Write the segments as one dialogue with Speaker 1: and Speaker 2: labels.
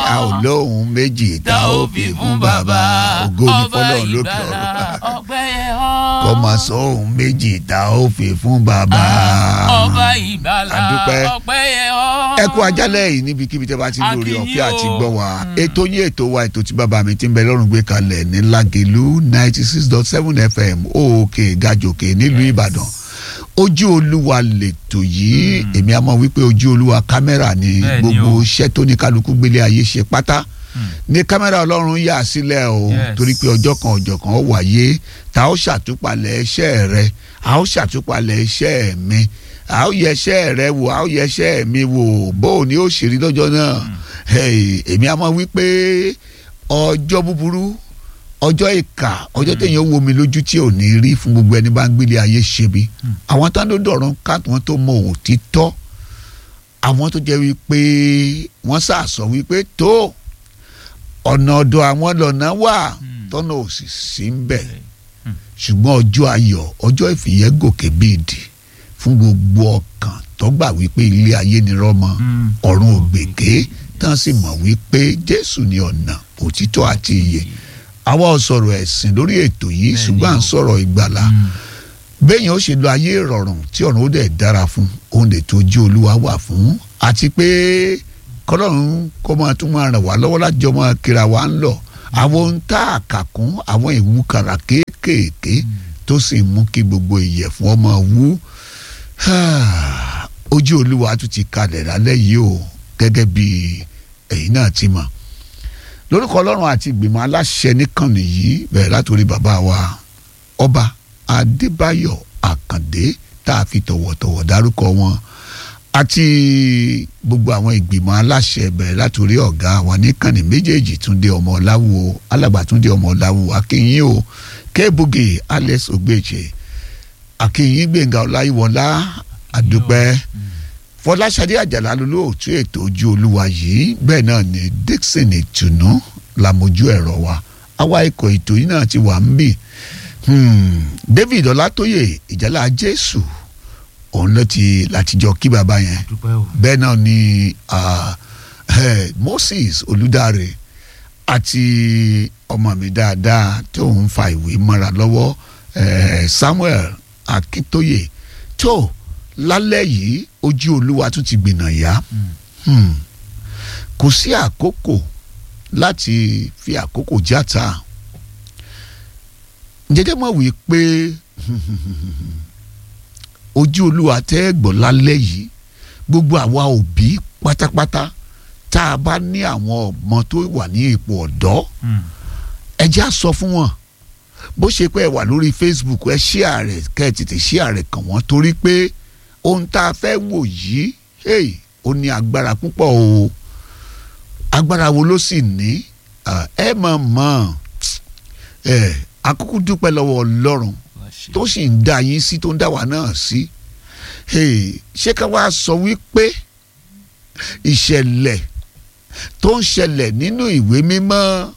Speaker 1: a ò lóhùn méjì tá ó fi fún bàbá ògo ní fọlọ́run lókè ọ̀run
Speaker 2: ọpẹ́ yẹ ọ́.
Speaker 1: kọ́ máa sọ ohun méjì tá ó fi fún bàbá.
Speaker 2: ọba ìgbàlà
Speaker 1: àdúpẹ́.
Speaker 2: ọpẹ́ yẹ ọ́.
Speaker 1: ẹ kú ajálẹ̀ yìí níbikíbi tẹ́ bá ti ń lórí
Speaker 2: A kí
Speaker 1: ọ̀fẹ́
Speaker 2: yín
Speaker 1: àti
Speaker 2: o.
Speaker 1: gbọ́ wa ètò yín ètò wa ètò tí bàbá mi ti ń bẹ lọ́rùn gbé kalẹ̀ ní Lágelú ninety six dot seven FM òkè gàjòkè nílùú Ìbàdàn ojú olúwa lètò yìí èmi àmọ́ wípé ojú olúwa kámẹ́rà ni
Speaker 2: Bẹ́ẹ̀ ni
Speaker 1: gbogbo
Speaker 2: o.
Speaker 1: iṣẹ́ tó ní kálukú gbélé ayé ṣe pátá ní kámẹ́rà ọlọ́run yà sílẹ̀ o
Speaker 2: Yes.
Speaker 1: torí pé ọjọ́ kan ọjọ́ kan ó wáyé tá a ó ṣàtúpalẹ̀ iṣẹ́ rẹ a ó ṣàtúpalẹ̀ iṣẹ́ mi a ó yẹ iṣẹ́ rẹ wò a ó yẹ iṣẹ́ mi wò bó o ní ó ṣe rí lọ́jọ́ náà Hey, èmi àmọ́ wípé ọjọ́ búburú ọjọ́ ìkà ọjọ́ téèyàn wo mi lójú tí ò ní rí fún gbogbo ẹni bá ń gbélé ayé ṣe bí àwọn tán ló dọ̀rọ̀ ká wọn tó mọ òtítọ́ àwọn tó jẹ́ wípé wọ́n sàsọ wípé tó ọ̀nà ọ̀dọ̀ àwọn lọ́nà wà tọ́nà ò sì sí ń bẹ̀ ṣùgbọ́n ọjọ́ ayọ̀ ọjọ́ ìfìyẹ́gòkè bíi dì fún gbogbo ọkàn tó gbà wípé ilé ayé ni rọ́mọ ọ̀run ògbèké tán sì mọ̀ wípé Jésù ni ọ̀nà òtítọ́ àti ìyè àwa ò sọ̀rọ̀ ẹ̀sìn lórí ètò yìí
Speaker 2: Bẹ́ẹ̀ni
Speaker 1: ṣùgbọ́n à ń
Speaker 2: o.
Speaker 1: sọ̀rọ̀ ìgbàlà béèyàn ó ṣe lo ayé ìrọ̀rùn tí ọ̀run ó dẹ̀ dára fún òun lè tó ojú olúwa wà fún àti pé kọ́lọ́run kó máa tún máa ràn wá lọ́wọ́ láti jọ máa kíra wa ń lọ àwọn ohun tá a kà kún àwọn ìwúkàrà kéékèèké tó sì mú kí gbogbo ìyẹ̀fun ọmọ wú ojú olúwa tún ti kalẹ̀ lálẹ́ yìí o gẹ́gẹ́ bí ẹ̀yin náà ti mọ̀ lórúkọ ọlọ́run àti ìgbìmọ̀ aláṣẹ níkànnì yìí bẹ̀rẹ̀ látòrí bàbá wa ọba adébáyọ̀ àkàndé tá a fi tọ̀wọ̀tọ̀wọ̀ dárúkọ wọn àti gbogbo àwọn ìgbìmọ̀ aláṣẹ bẹ̀rẹ̀ látòrí ọ̀gá wa níkànnì méjèèjì túndé ọmọ ọláwù alàgbà túndé ọmọ ọláwù akínyìn o kébùgì alex ogbeche akínyìn gbẹ̀ngà ọláyíwọlá àdúpẹ́ fọláṣadé àjàlá lolóòtú ètò ojú olúwa yìí bẹ́ẹ̀ náà ni dixon ìtùnú làmójú ẹ̀rọ wa àwa ikọ̀ ètò yìí náà ti wà ń bì Hmm, david ọlátóyè ìjálá jésù òun ló ti látijọ́ kí baba yẹn
Speaker 2: dúpẹ́ o.
Speaker 1: bẹ́ẹ̀ náà ni ah, eh, moses olùdarí àti ọmọ mi dáadáa tó ń fa ìwé mọ́ra lọ́wọ́ eh, samuel akíntóyè tó lálẹ́ yìí ojú olúwa tún ti gbìnà yá Hmm. kò sí àkókò láti fi àkókò játa jẹjẹ mọ̀ wí pé ojú olúwa tẹ́ ẹ gbọ́ lálẹ́ yìí gbogbo àwa òbí pátápátá tá a bá ní àwọn ọmọ tó wà ní ipò ọ̀dọ́ ẹ já sọ fún wọn bó ṣe pé ẹ wà lórí Facebook ẹ share rẹ̀ kẹ́ ẹ tètè share rẹ̀ kàn wọ́n torí pé ohun tá a fẹ́ wò yìí hey, ó ní agbára púpọ̀ o agbára wo ló sì ní Ah, ẹ mọ̀ mọ̀ ẹ akúkú dúpẹ́ lọ́wọ́ Ọlọ́run tó sì ń dá yín sí tó ń dá wa náà sí Hey, ṣé ká wá sọ wípé ìṣẹ̀lẹ̀ tó ń ṣẹlẹ̀ nínú ìwé mímọ́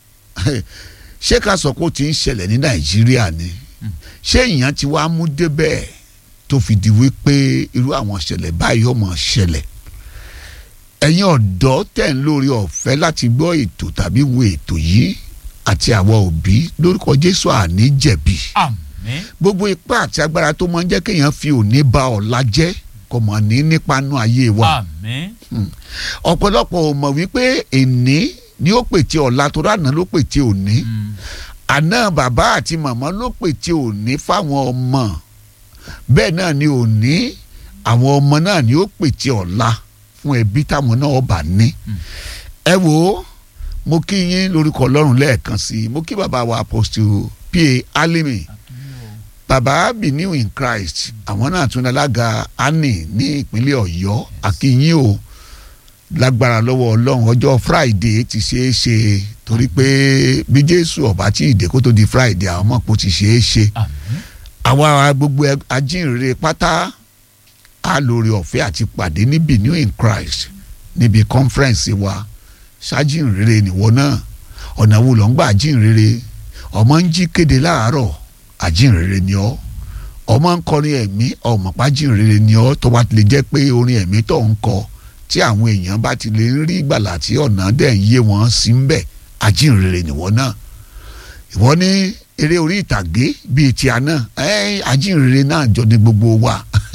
Speaker 1: ṣé ká sọ pé ó ti ń ṣẹlẹ̀ ní Nàìjíríà ni ṣé ìyẹn ti wá mú débẹ̀ tó fi di wípé irú àwọn ṣẹlẹ̀ báyìí ó máa ṣẹlẹ̀ ẹ̀yin ọ̀dọ́ tẹ̀ ń lórí ọ̀fẹ́ láti gbọ́ ètò tàbí wo ètò yìí àti àwọn òbí lórúkọ Jésù àní jẹ̀bi
Speaker 2: àmín.
Speaker 1: gbogbo ipá àti agbára tó máa ń jẹ́ kéèyàn fi òní ba ọ̀la jẹ́ kò mọ̀ ní nípa nú ayé wa
Speaker 2: àmín.
Speaker 1: ọ̀pọ̀lọpọ̀ ò mọ̀ wípé èní ni ó pète ọ̀la tó rànà ló pète òní àná bàbá àti màmá ló pète òní fáwọn ọmọ bẹ́ẹ̀ náà ni òní àwọn ọmọ náà ni ó pète ọ̀la fún ẹbí táwọn náà bá ní ẹ wò ó mo kí yín lórúkọ Ọlọ́run lẹ́ẹ̀kan sí i mo kí bàbá wa apostle pa alimi bàbá biniu in Christ àwọn náà tún alága ani ní ìpínlẹ̀ Ọ̀yọ́ akínyìn o lágbára lọ́wọ́ Ọlọ́run ọjọ́ Friday ti ṣeé ṣe torí pé bí Jésù ọba tí ìdè kó tó di Friday àwọn ọmọ kò ti ṣeé ṣe
Speaker 2: àmín.
Speaker 1: àwa gbogbo ẹ- ajínrere pátá a lórí ọ̀fẹ́ àti pàdé ní Biniu in Christ níbi conference wa ṣájínrere nìwọ náà ọ̀nà wo ló ń gbà ajínrere ọmọ ń jí kéde láàárọ̀ ajínrere ni ọ́ ọmọ ń kọrin ẹ̀mí ọmọ pàjínrere ni ọ́ tó bá ti lè jẹ́ pé orin ẹ̀mí tó ń kọ tí àwọn èèyàn bá ti lè rí ìgbàlà tí ọ̀nà dẹ̀ ń yé wọn sí ń bẹ̀ ajínrere nìwọ náà ìwọ ní eré orí ìtàgé bíi ti àná ẹ ajínrere náà jọ ní gbogbo wa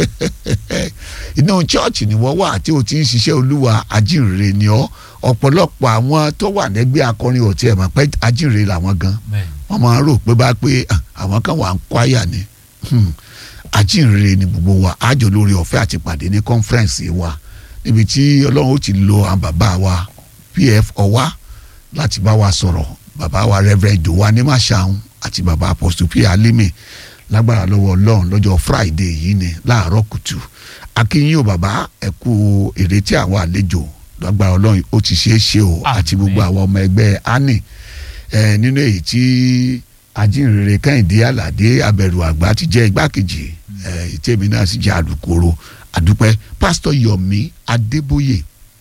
Speaker 1: inú chọ́ọ̀chì ni wọ́n wà tí o ti ń ṣiṣẹ́ olúwa ajínrere ni ọ́ ọ̀pọ̀lọpọ̀ àwọn tó wà lẹ́gbẹ́ akọrin ò tiẹ̀ mọ̀ pé ajínrere làwọn gan
Speaker 2: bẹ́ẹ̀
Speaker 1: wọ́n máa ń rò pé bá pé ah, àwọn kan wà ń kwáyà ni Hmm. ajínrere ni gbogbo wa àjọ lórí ọ̀fẹ́ àti pàdé ní kọ́nfẹ́rẹ́nsì wa níbi tí ọlọ́run ó ti lo àwọn bàbá wa pf ọwá láti bá wa sọ̀rọ̀ bàbá wa reverend jowa ní màṣáun àti bàbá apostle p alimi lágbára lọ́wọ́ ọlọ́run lọ́jọ́ friday yìí ni láàárọ̀ kùtù akínyìn o bàbá ẹ kú ìrètí àwọn àlejò lágbára ọlọ́run ó ti ṣeé ṣe o àti
Speaker 2: Àmín.
Speaker 1: gbogbo àwọn ọmọ ẹgbẹ́ ani ẹ nínú èyí tí ajínrere kẹ́hìndé aládé abẹ̀rù àgbà ti jẹ́ igbákejì ẹ ìtẹ́mi náà sì jẹ́ alukoro àdúpẹ́ pásítọ̀ yomi adébóyè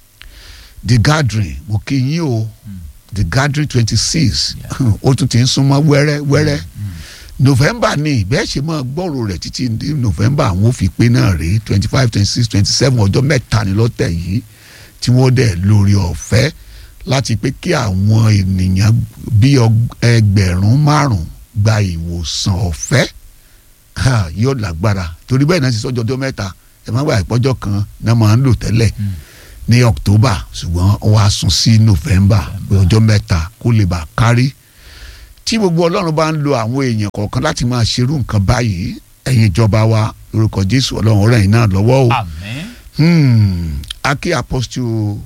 Speaker 1: the gathering mo kí yín o the gathering twenty six ó tún ti ń súnmọ́ wẹ́rẹ́ wẹ́rẹ́ november ni bẹ́ẹ̀ ṣe máa gbọ́rò rẹ̀ títí ní november àwọn ò fi pé náà rí twenty five twenty six twenty seven ọjọ́ mẹ́ta ni lọ́tẹ̀ yìí tí wọ́n dẹ̀ lórí ọ̀fẹ́ láti pé kí àwọn ènìyàn bí ọg- ẹgbẹ̀rún márùn-ún gba ìwòsàn ọ̀fẹ́ Ha, yóò lágbára torí bẹ́ẹ̀ náà ti sọ́jọ́ ọjọ́ mẹ́ta ẹ̀ má gbà ìpọ́jọ́ kan náà máa ń lò tẹ́lẹ̀ ní october ṣùgbọ́n wọ́n á sún sí november pé ọjọ́ mẹ́ta kó lè bá kárí tí gbogbo ọlọ́run bá ń lo àwọn èèyàn kọ̀ọ̀kan láti máa ṣerú nǹkan báyìí ẹ̀yin ìjọba wa lórúkọ jésù ọlọ́run rẹ̀ yín náà lọ́wọ́ o
Speaker 2: àmín
Speaker 1: hmm, aki apostle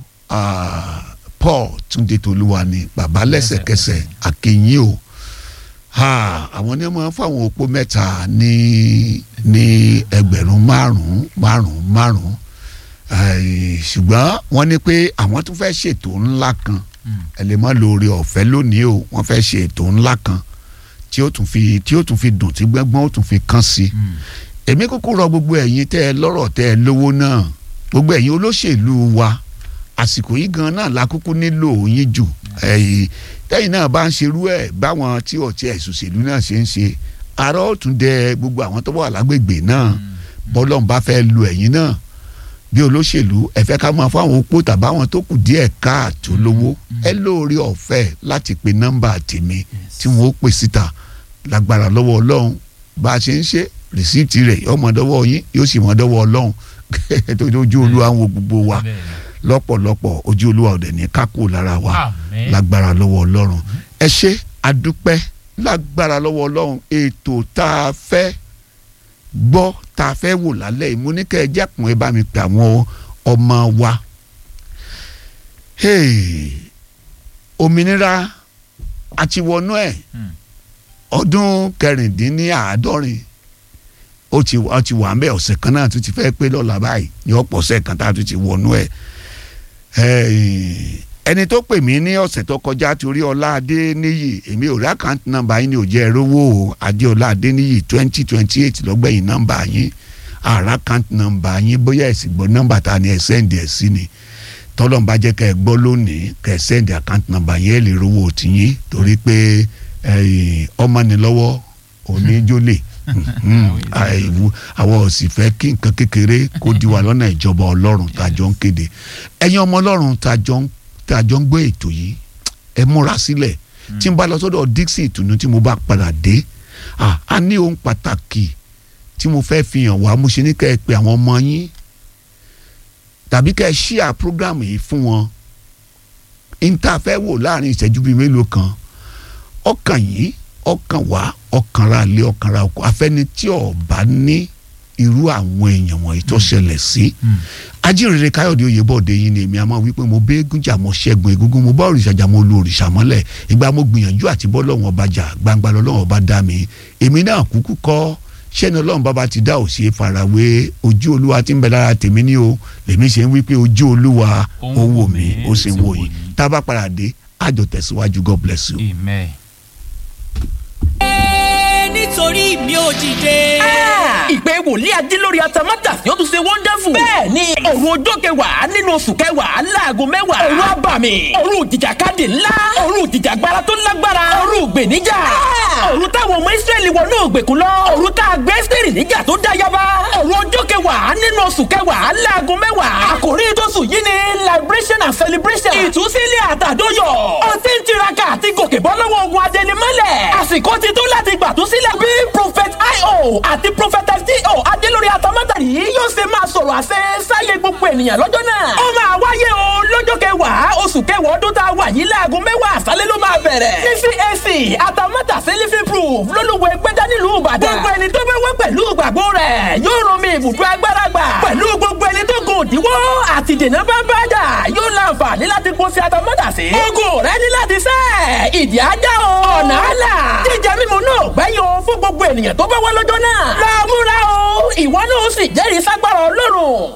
Speaker 1: uh, paul túnde tolúwa ni bàbá lẹ́sẹ̀kẹsẹ̀ akéyìn o ha, àwọn ní wọn fáwọn opó mẹ́ta ní ní ẹgbẹ̀rún márùn-ún márùn-ún márùn-ún Eh, ṣùgbọ́n wọ́n ní pé àwọn tún fẹ́ ṣètò ńlá kan
Speaker 2: Mm.
Speaker 1: ẹ lè má lórí ọ̀fẹ́ lónìí o wọ́n fẹ́ ṣe ètò ńlá kan tí ó tún fi tí ó tún fi dùn tí gbẹ́gbọ́n ó tún fi kán sí i
Speaker 2: Mm.
Speaker 1: èmi kúkú rọ gbogbo ẹ̀yin tẹ́ ẹ lọ́rọ̀ tẹ́ ẹ lówó náà gbogbo ẹ̀yin olóṣèlú wa àsìkò yìí gan náà la kúkú nílò yín jù ẹ̀yìn tẹ́yìn náà bá ń ṣerú ẹ̀ báwọn tí ọ̀tí ẹ̀sùsèlú náà ṣe ń ṣe àárọ̀ ó tún dẹ gbogbo àwọn tó wà lágbègbè náà bọ́lọ́n bá fẹ́ lu ẹ̀yin náà bí olóṣèlú ẹ fẹ́ ká máa fáwọn opó tàbáwọn tó kù díẹ̀ káàtó lówó ẹ lóore ọ̀fẹ́ láti pe nọ́mbà tèmi tí wọ́n ó pè síta lágbára lọ́wọ́ ọlọ́run bá a ṣe ń ṣe rìsíìtì rẹ̀ yóò mọ dọ́wọ́ yín yóò sì mọ dọ́wọ́ ọlọ́run tó ojú olúwa ń wo gbogbo wa
Speaker 2: bẹ́ẹ̀ ni.
Speaker 1: lọ́pọ̀lọpọ̀ ojú olúwa ọ̀dẹ̀ ní kákò lára wa
Speaker 2: àmín
Speaker 1: lágbára lọ́wọ́ ọlọ́run ẹ ṣe adúpẹ́ lágbára lọ́wọ́ ọlọ́run ètò tá a fẹ́ gbọ́ tá a fẹ́ wò lálẹ́ ìmúníkẹ́ ẹ jẹ́kùn ẹ bá mi pè àwọn ọmọ wa Hey, òmìnira àti wọnú ẹ̀
Speaker 2: Mm.
Speaker 1: ọdún kẹrìndínláàádọ́rin ó ti ó ti wà ń bẹ ọ̀sẹ̀ kan náà tó ti fẹ́ pé lọ́la báyìí ní ọ̀pọ̀ ọ̀sẹ̀ kan tá a tún ti wọnú ẹ̀ Eh, ẹni tó pè mí ní ọ̀sẹ̀ tó kọjá torí ọlá adéníyì èmi ò rí àkáǹtì nọ́mbà yín ní òjẹ́ ẹ̀rọ́wọ́ o adéọlá adéníyì twenty twenty eight lọ́gbẹ̀yìn nọ́mbà yín àrà àkáǹtì nọ́mbà yín bóyá ẹ̀sìn gbọ́ nọ́mbà ta ni ẹ̀ sẹ́ǹdì ẹ̀ sí ni tọ́lọ́n bá jẹ́ kẹ́ ẹ gbọ́ lónìí kẹ́ ẹ sẹ́ǹdì àkáǹtì nọ́mbà yín ẹ̀ lè rówó tiyín torí pé eh, ọmọ ni lọ́wọ́ òní jólè àìwú àwọn ò sì fẹ́ kí nǹkan kékeré kó di wa lọ́nà ìjọba ọlọ́run tá a jọ ń kéde ẹ̀yin ọmọ ọlọ́run tá a jọ ń tá a jọ ń gbé ètò yìí ẹ múra sílẹ̀ tí n bá lọ sọ́dọ̀ Dixon ìtùnú tí mo bá padà dé ah, a ní ohun pàtàkì tí mo fẹ́ fi hàn wá mo ṣe ní kẹ́ ẹ pé àwọn ọmọ yín tàbí kẹ́ ẹ ṣíà prógrámù yìí fún wọn n ta fẹ́ wò láàrin ìṣẹ́jú bíi mélòó kan ọkàn yìí ọkàn wá ọkàn ra lé ọkàn ra ọkọ afẹ́ni tí ọba ní irú àwọn èèyàn wọ̀nyí tó ṣẹlẹ̀ sí ajínrere káyọ̀dé oyèbọ̀dé yìí ni èmi a máa wí pé mo bẹ́ẹ̀gùn jà mo ṣẹ́gun egungun mo bá òrìṣà jà mo lu òrìṣà mọ́lẹ̀ ìgbà mo gbìyànjú àti bọ́ lọ́wọ́n ọba jà gbangba lọ́wọ́n ọba dá mi èmi náà kúkú kọ́ sẹ́ni ọlọ́run bàbá ti dá òsì farawé ojú olúwa tí ń bẹ lára tèmi ní o lèmi ṣe ń wí pé ojú olúwa ó wò mí ó sì ń wò yìí tá a bá padà dé àjọ tẹ̀síwájú God bless you.
Speaker 2: amen.
Speaker 3: nítorí.
Speaker 2: nítorí mi ò dìde.
Speaker 3: ìpè wòlíì ajé lórí atamátà yóò tún ṣe wonderful. bẹ́ẹ̀ ni òru ọjọ́ kẹwàá nínú oṣù kẹwàá láago mẹ́wàá. òru abàmì òru ìjìjàkadì ńlá òru ìjìjàgbara tó lágbára òru ìgbèníjà. òru táwọn ọmọ ìsírẹ́lì wọnú ògbèkùn lọ òru tá a gbé sírì níjà tó dá yaba. òru ọjọ́ kẹwàá nínú oṣù kẹwàá láago mẹ́wàá. àkòrí tóṣù yìí ni liberation and celebration. ìtúsílẹ̀ àtàdóyọ̀. ó ti ń tiraka àti gòkè bọ́ lọ́wọ́ ogun adẹnimọ́lẹ̀. àsìkò ti tó láti gbàtúsílẹ̀ bí prophet io àti prophetess do adélórí atamátàrí yóò ṣe máa sọ̀rọ̀ àṣẹ sáyé gbogbo ènìyàn lọ́jọ́ náà. ó máa wáyé o lọ́jọ́ kẹwàá oṣù kẹwàá ọdún tá a wà yìí láago mẹ́wàá àṣálẹ́ ló máa bẹ̀rẹ̀. ní cac atamátàsí living proof lólùwẹ̀ gbẹ́dá nílùú ìbàdàn. gbogbo ẹni tó bẹ́ wá pẹ̀lú ìgbàgbọ́ rẹ̀ yóò rán mi ibùdó agbára gbà. pẹ̀lú gbogbo ẹni tó gùn òdiwọ́ àti dènà bá bá dà yóò láǹfààní láti kó sí atamátàsí. ogun rẹ ní láti sẹ́ ìdí ajá o. ọ̀nà àlà jíjẹ mímu náà gbẹ́yìn o fún gbogbo ènìyàn tó bá wá lọ́jọ́ náà. lọ múra o ìwọ náà sì jẹ́rìí ságbára ọlọ́run.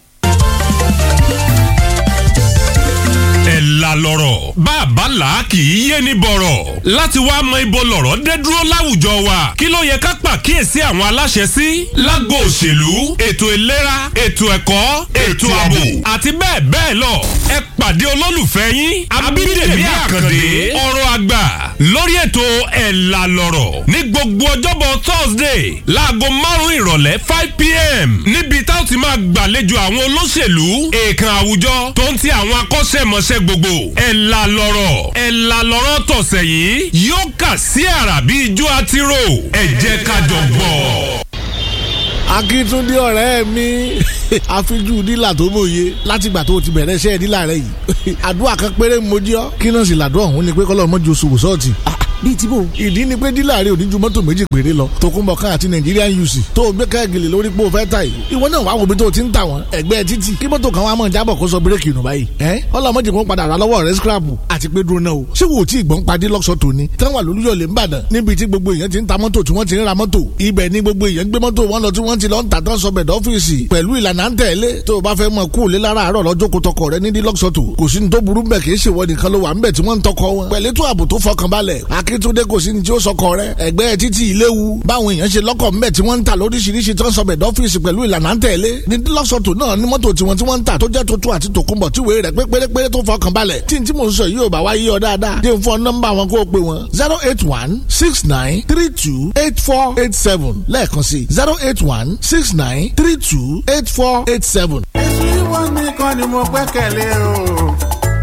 Speaker 4: ẹ̀ la lọ́rọ̀ bàbá là kì í yé ní bọ̀rọ̀ láti wá mọ ibo lọ̀rọ̀ dé dúró láwùjọ wa kí ló yẹ ká pàkíyèsí àwọn aláṣẹ sí lágbo òṣèlú ètò ìlera ètò ẹ̀kọ́ ètò ààbò àti bẹ́ẹ̀ bẹ́ẹ̀ lọ ẹ pàdé olólùfẹ́ yín abídèmí àkàndé ọ̀rọ̀ àgbà lórí ètò ẹ̀ la lọ́rọ̀ ní gbogbo ọjọ́bọ̀ thursday láago márùn-ún ìrọ̀lẹ́ five pm níbi tá ó ti máa gbàlejò àwọn olóṣèlú èèkàn àwùjọ tó ń ti àwọn akọ́ṣẹ́mọṣẹ́ gbogbo ẹ̀ la lọ́rọ̀ ẹ̀ la lọ́rọ̀ tọ̀sẹ̀ yìí yóò kà sí àrà bí ijó àtirò ẹ̀ jẹ́ ká jọ gbọ́.
Speaker 5: akíntúndé ọ̀rẹ́ mi àfijú dílà tó mòye látìgbà tó o ti bẹ̀rẹ̀ iṣẹ́ dílà rẹ yìí àdúrà kan péré mo jí ọ́ kí náà sì làdúrà ọ̀hún ni pé kọ́lọ́ mọ́jú oṣù wòsọ́ọ̀tì bíi tí bò. ìdí ni pé dílà rẹ ò ní ju mọ́tò méjì péré lọ tòkunbọ̀ kan àti Nigerian UC tó o gbé káàgìlì lórí pé o fẹ́ ta yìí ìwọ náà wàá wo bí tó o ti ń tà wọ́n ẹgbẹ́ títì kí mọ́tò kan wàá mọ̀ jábọ̀ kó sọ bírèkì nù báyìí ẹ́ ọlọ́mọdé kò padà rà lọ́wọ́ rẹ scrap àti pé dúró náà o ṣé wo tí ìgbọ́n padì lọ́sọ̀ tòní táwọn àlùyọ̀lẹ̀ ń bàdàn níbi tí gbogbo èèyàn ti ń ta mọ́tò tí wọ́n ti ń ra mọ́tò ibẹ̀ ni gbogbo èèyàn gbé mọ́tò wọn lọ tí wọ́n ti lọ ń tà tán sọbẹ̀ dọ́fíìsì pẹ̀lú ìlànà ń tẹ̀lé tó o bá fẹ́ mọ kú òlé lára àárọ̀ lọ́jọ́ kó tọkọ rẹ nídìí lọ́sọ̀tò kò sí ní tó burú bẹ̀ kì í ṣèwọ nìkan ló wà ń bẹ̀ tí wọ́n ń tọkọ wọn pẹ̀lú ètò ààbò tó fọkànbalẹ̀ akíntúndé kò sí ní tí ó sọkọ rẹ ẹgbẹ́ títí ìléwu báwọn èèyàn ṣe lọ́kọ̀ ńbẹ̀ tí wọ́n ń ta lóríṣiríṣi tó ń sọbẹ̀ dọ́fíìsì pẹ̀lú ìlànà ń tẹ̀lé ní lọ́sọ̀tò náà ní mọ́tò tiwọn tí wọ́n ń tà tó jẹ́ tuntun àti tòkunbọ̀ tí wèé rẹ̀ pé pérépéré tó fọkàn balẹ̀ tí n tí mò ń sọ yìí ò bá wá yí ọ dáadáa dé fún nọ́mbà wọn kó o pè wọn zero eight one six nine three two eight four eight seven lẹ́ẹ̀kan sí zero eight one six nine three two eight four eight seven.
Speaker 6: èsì wọn nìkan ni mo gbẹ́kẹ̀lé o.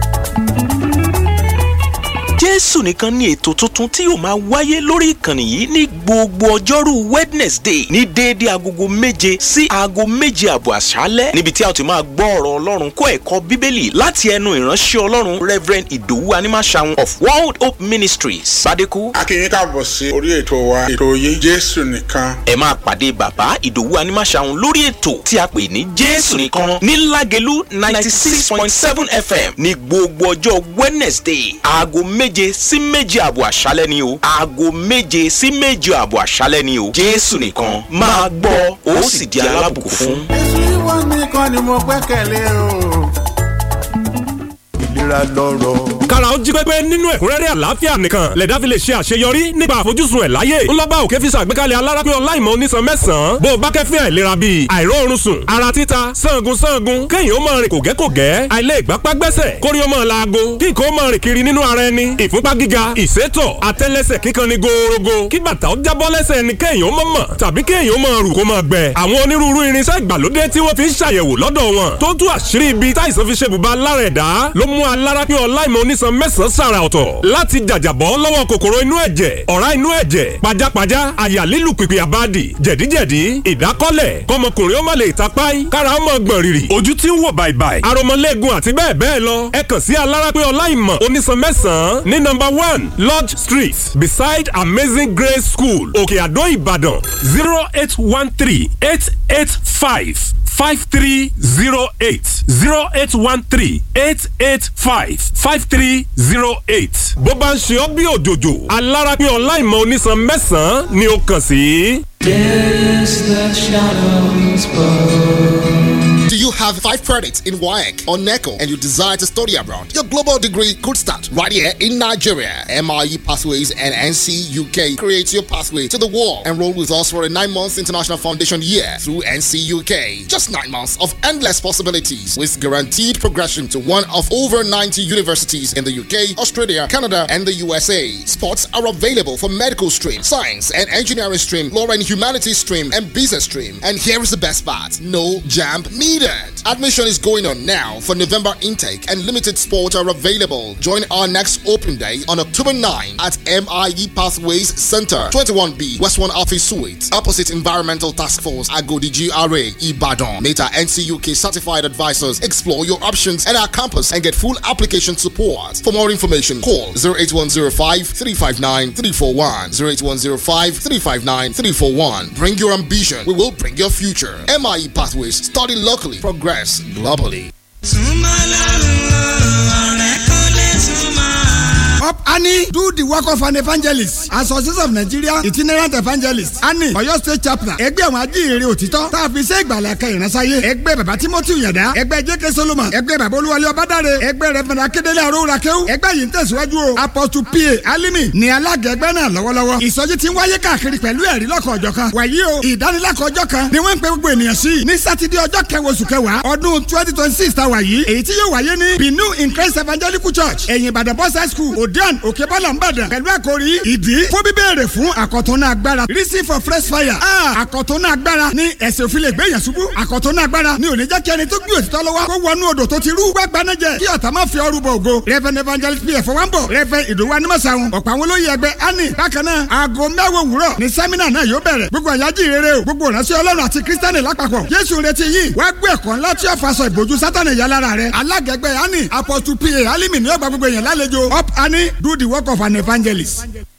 Speaker 7: jésù nìkan ní ètò tuntun tí yóò máa wáyé lórí ìkànnì yìí ní gbogbo ọjọ́rú wednesday ní déédé agogo méje sí aago méje àbọ̀ àṣálẹ́ níbi tí a ti máa gbọ́ ọ̀rọ̀ ọlọ́run kó ẹ̀kọ́ bíbélì láti ẹnu ìránṣẹ́ ọlọ́run reverend ìdòwú animasaun of world hope ministries badeku.
Speaker 6: a kí yín káàbọ̀ sí orí ètò wa ètò yìí jésù nìkan.
Speaker 7: ẹ máa pàdé bàbá ìdòwú animasaun lórí ètò tí a pè ní jésù nìkan ní lágẹ̀lú ninety six point seven fm ní gbogbo ọjọ́ wednesday aago méje sí méje àbọ̀ àṣálẹ́ ni o aago méje sí méje àbọ̀ àṣálẹ́ ni o jésù nìkan máa gbọ́ ó sì di alábùkún fún.
Speaker 6: èsì wọn nìkan ni mo gbẹ́kẹ̀lé o.
Speaker 8: ìlera lọ́rọ̀.
Speaker 4: kára ó jí pépé nínú ẹ̀kúnrẹ́rẹ́ àlàáfíà nìkan lẹ̀dá fi lè ṣe àṣeyọrí nípa àfojúsùn ẹ̀ láyé ńlọ́ba òkè fi ṣàgbékalẹ̀ alárápẹ́ ọláìmọ̀ onísan mẹ́sàn-án bó o bá kẹ́fín àìlera bíi àìróorun sùn ara títa sangun sangun kéèyàn ó máa rìn kògẹ́kògẹ́ àìlè ìgbápá gbẹ́sẹ̀ kórí ó máa laago kí nǹkan ó máa rìn kiri nínú ara ẹni ìfúnpá gíga ìsétọ̀ àtẹ́lẹsẹ̀ kíkan ni gòòrògò kí bàtà ó jábọ́ lẹ́sẹ̀ ẹni kéèyàn ó máa mọ̀ tàbí kéèyàn ó máa rù kó máa gbẹ àwọn onírúurú irinṣẹ́ ìgbàlódé tí wọ́n fi ń ṣàyẹ̀wò lọ́dọ̀ wọn tó tú àṣírí ibi táìsàn fi ṣe bùbá lára ẹ̀dá ló mú alárápẹ́ ọláìmọ̀ onísan mẹ́sàn-án sàrà ọ̀tọ̀ láti jàjàbọ́ lọ́wọ́ kòkòrò inú ẹ̀jẹ̀ ọ̀rá inú ẹ̀jẹ̀ pajápajá àyà lílù pìpì àbádì jẹ̀díjẹ̀dí ìdákọ́lẹ̀ kọmọkùnrin ó má lè tapáì kára ó mọ̀ gbọ̀n rìrì ojú tí ń wò bàìbàì aromọlẹ́gun àti bẹ́ẹ̀ bẹ́ẹ̀ lọ ẹ kàn sí alárápẹ́ ọláìmọ̀ onísan mẹ́sàn-án ní nọ́mbà one lodge street beside amazing grace school òkè àdó ìbàdàn zero eight one three eight eight five five three zero eight zero eight one three eight eight five five three zero eight. bó bá ń ṣe ọ́ bí òjòjò alárápín ọláìmọ̀ onísan mẹ́sàn-án ni ó kàn sí.
Speaker 9: Yes, the shadows bow.
Speaker 10: Do you
Speaker 8: you have five credits in WAEC or NECO and you desire to study abroad, your global degree could start right here in Nigeria. MIE Pathways and NC UK create your pathway to the world. Enroll with us for a nine months international foundation year through NC UK. Just nine months of endless possibilities with guaranteed progression to one of over 90 universities in the UK, Australia, Canada, and the USA. Spots are available for medical stream, science and engineering stream, law and humanities stream, and business stream. And here is the best part no jam needed. Admission is going on now for November intake, and limited spots are available. Join our next open day on October 9 at MIE Pathways Center, 21B, West 1 Office Suite, opposite Environmental Task Force, Agodi GRA, Ibadan. Meta NCUK certified advisors explore your options at our campus and get full application support. For more information, call 08105 359 341. 08105 359 341. Bring your ambition, we will bring your future. MIE Pathways, study locally, progress globally.
Speaker 9: Up Annie, do the work of an evangelist. Association of Nigeria itinerant evangelist. Annie, Ọ̀yọ́ state chaplain. Ẹgbẹ́ àwọn ajíhìnrere òtítọ́. Tá a fi ṣe ìgbàlẹ̀ kan ìránsáyé. Ẹgbẹ́ bàbá Timothy Yàdá. Ẹgbẹ́ J.K. Solomon. Ẹgbẹ́ bàbá Olúwalé Ọbádáre. Ẹgbẹ́ Rẹ̀fẹ̀dà Akédélé Àrówúra Kéwú. Ẹgbẹ́ yìí ń tẹ̀síwájú o. Apostle P.A. Alimi ni alága ẹgbẹ́ náà lọ́wọ́lọ́wọ́. Ìsọjí ti ń wáyé káàkiri pẹ̀lú ẹ̀rí lọ́kọ̀ ọjọ́ kan. Wàyí o, ìdánilẹ́kọ̀ọ́ ọjọ́ kan ni wọ́n ń pe gbogbo ènìyàn sí. Ní Sátidé ọjọ́ kẹwàá oṣù kẹwàá ọdún twenty twenty six ta wà yìí. Èyí tí yóò wáyé ní Binu in Christ Evangelical Church. Ẹ̀yìn Ìbàdàn Boys High School, Odean, Òkèbọ́là Ìbàdàn. Pẹ̀lú àkòrí ìdí fún bíbéèrè fún àkọ̀tún náà agbára. Reason for fresh fire. Ah, àkọ̀tún náà agbára ní ẹ̀sìn òfin lè gbé yẹn ṣubú. àkọ̀tún náà agbára ní ò ní jẹ́ kí ẹni tó gbé òtítọ́ lọ́wọ́ kó wọnú odò tó ti rú. gbàgbá náà jẹ kí ọ̀tá má fi ọrù bọ̀ ògo. Reverend Evangelist P.F. Wambo. Reverend Ìdòwú Animasáhun. ọ̀pọ̀ àwọn olóyè ẹgbẹ́ ani. bákan náà aago mẹ́wàá òwúrọ̀ ni sẹ́mínà náà yóò bẹ̀rẹ̀. gbogbo àyájí rere o. gbogbo ìránṣẹ́ Ọlọ́run àti Kírísítánì lápapọ̀. Jésù retí yìí. wá gbé ẹ̀kọ́ ńlá tí ó faṣọ ìbòjú Sátánì yà lára rẹ̀. alágẹ̀gbẹ́ ani Apostle P.A. Alimi ni ó gba gbogbo èèyàn lálejò. Up Ani do the work of an evangelist.